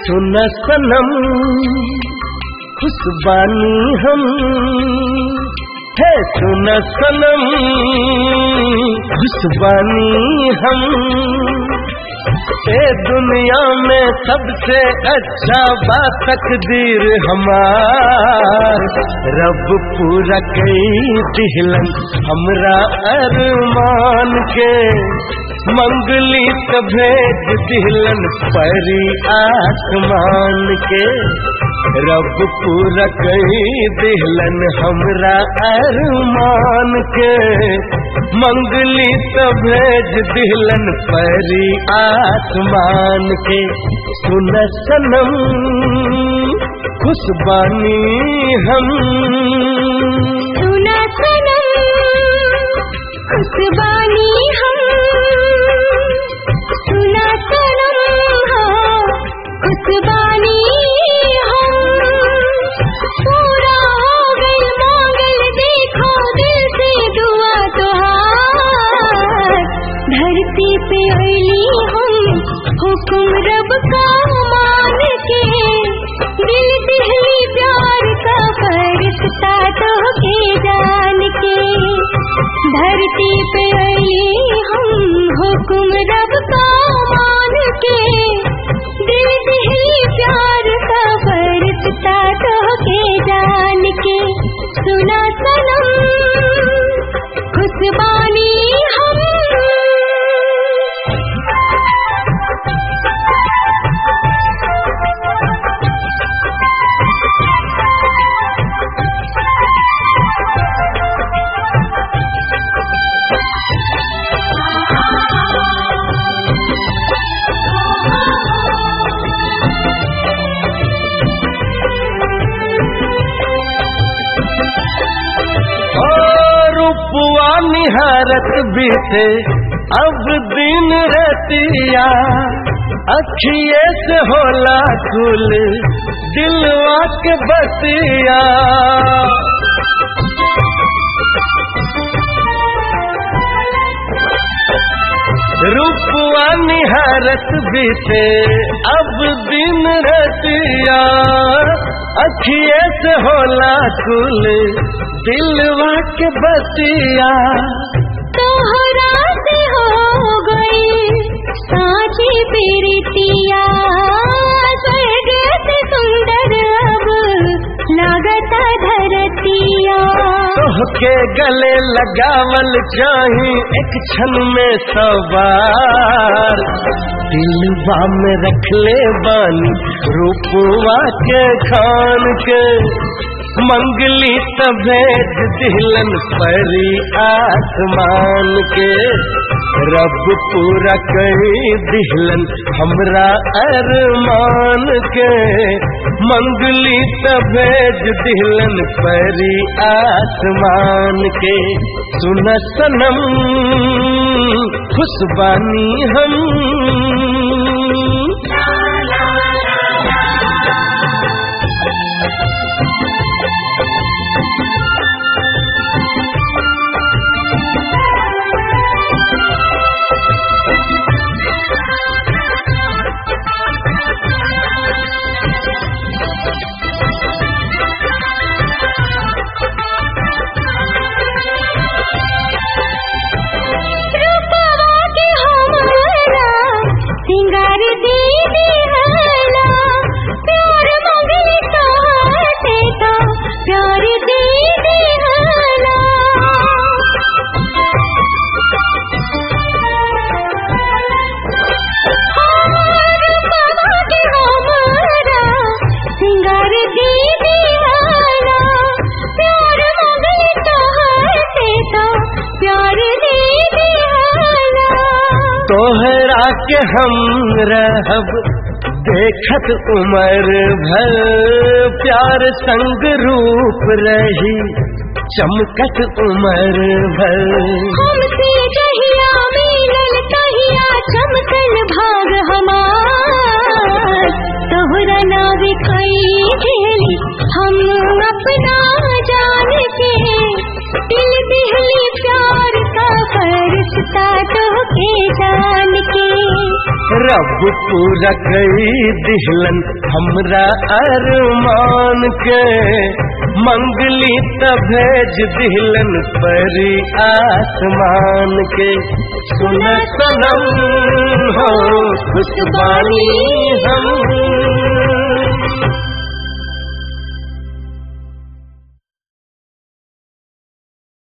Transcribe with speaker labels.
Speaker 1: सुन सनम खुशबानी हम है सुन सनम खुशबानी हम ए दुनिया में सबसे अच्छा बात तकदीर हमार रब पूरा कई दिहलन हमरा अरमान के मंगली त भेज दिहलन परी आसमान के रब पूरा कई दिहलन हमरा अरमान के मंगली त भेज दिहलन परी आसमान के सुन सनम खुशबानी हम
Speaker 2: सुना सनम खुशबानी हम सुना सनम हाँ, खुशबानी हम पूरा हो गई मांगल देखो दिल से दुआ तुहार धरती पे अली हम हुक्म रब का मान के दिल दिहली प्यार का फरिश्ता तो के जान के धरती पे अली हम हुक्म रब का मान के दिल दिहली प्यार का फरिश्ता तो के जान के सुना सनम खुशबानी हम
Speaker 1: और रूपवा निहारत बीते अब दिन रतिया अखिए से होला कुल दिलवा के बतिया रूपवा निहारत बीते अब दिन रतिया अखिए से होला कुल दिलवा के बतिया
Speaker 2: तोहरा से हो गई साची प्रीतिया स्वर्ग से सुंदर अब लागता धरतिया
Speaker 1: तोहके गले लगावल चाही एक क्षण में सवार दिलवा में रख ले बानी रूपवा के खान के मंगली तभेद दिलन परी आसमान के रब पूरा कही दिहलन हमरा अरमान के मंगली तभेद दिहलन परी आसमान के सुन सनम खुशबानी हम
Speaker 2: रूपवा के हमारा सिंगार दे दिहला प्यार मंगल काटे तो प्यार दे दिहला रूपवा के हमारा सिंगार दे दिहला प्यार मंगल काटे तो प्यार दे दिहला
Speaker 1: तोहरा के हम रहब देखत उमर भर प्यार संग रूप रही चमकत उमर भर
Speaker 2: हमसे कहिया मिलल कहिया चमकल भाग हमार तोहरा नाव कई खेली हम अपना जान के दिल दिहली प्यार का फरिश्ता तो के जान के
Speaker 1: रब पूरा कई दिहलन हमरा अरमान के मंगली त भेज दिहलन परी आसमान के सुन सनम हो खुशबानी हम